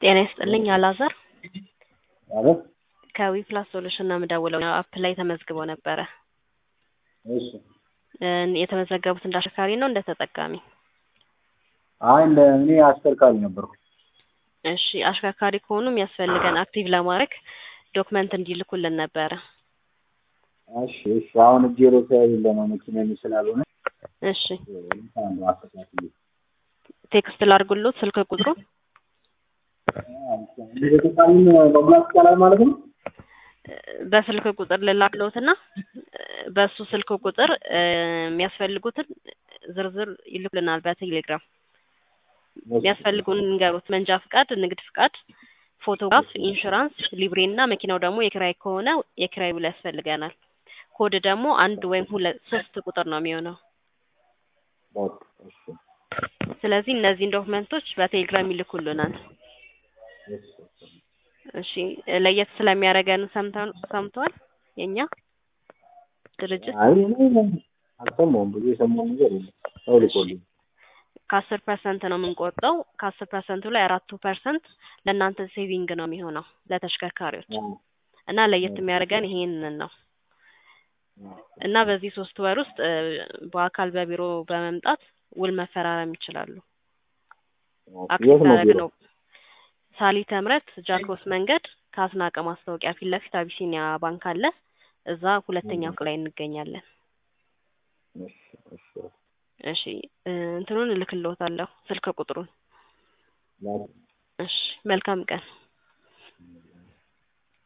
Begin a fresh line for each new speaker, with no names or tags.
ጤና ይስጥልኝ አላዛር
አቤት
ከዊፕላስ ሶሉሽን ነው የምደውለው አፕ ላይ ተመዝግበው ነበረ
እሺ
እ የተመዘገቡት እንደ አሽከርካሪ ነው እንደ ተጠቃሚ
አይ እንደ እኔ አሽከርካሪ ነበርኩ
እሺ አሽከርካሪ ከሆኑ የሚያስፈልገን አክቲቭ ለማድረግ ዶክመንት እንዲልኩልን ነበረ
እሺ እሺ አሁን እጄ ላይ ስለሌለ ነው መኪና ስላልሆነ
እሺ
አንዱ አስተካክል
ቴክስት ላድርጉሎት ስልክ ቁጥሩ
ተጠቃሚን መሙላት ይቻላል ማለት ነው
በስልክ ቁጥር ልላክሎትና በሱ ስልክ ቁጥር እ የሚያስፈልጉትን ዝርዝር ይልኩልናል በቴሌግራም የሚያስፈልጉን ንገሩት መንጃ ፍቃድ ንግድ ፍቃድ ፎቶግራፍ ኢንሹራንስ ሊብሬ እና መኪናው ደግሞ የኪራይ ከሆነ የኪራይ ውል ያስፈልገናል ኮድ ደግሞ አንድ ወይም ሁለት ሶስት ቁጥር ነው የሚሆነው
በቃ እሺ
ስለዚህ እነዚህን ዶክመንቶች በቴሌግራም ይልኩልናል
እሺ
እሺ ለየት ስለሚያደርገን ሰምተው ሰምተዋል የኛ ድርጅት
አይ እኔ አልሰማሁም ብዙ የሰማሁ ነገር የለም ሰው ልኮልኝ
ከአስር ፐርሰንት ነው የምንቆርጠው ከአስር ፐርሰንቱ ላይ አራቱ ፐርሰንት ለእናንተ ሴቪንግ ነው የሚሆነው ለተሽከርካሪዎች እና ለየት የሚያደርገን ይሄንን ነው እና በዚህ ሶስት ወር ውስጥ እ በአካል በቢሮ በመምጣት ውል መፈራረም ይችላሉ አክቲቭ
የት ነው ቢሮ
ያደረግነው ሳሊተ ምሕረት ጃክሮስ መንገድ ከአስናቀ ማስታወቂያ ፊት ለፊት አቢሲኒያ ባንክ አለ እዛ ሁለተኛ ፎቅ ላይ እንገኛለን
እሺ እሺ
እሺ እ እንትኑን እልክልዎታለሁ ስልክ ቁጥሩን
ላክ
እሺ መልካም ቀን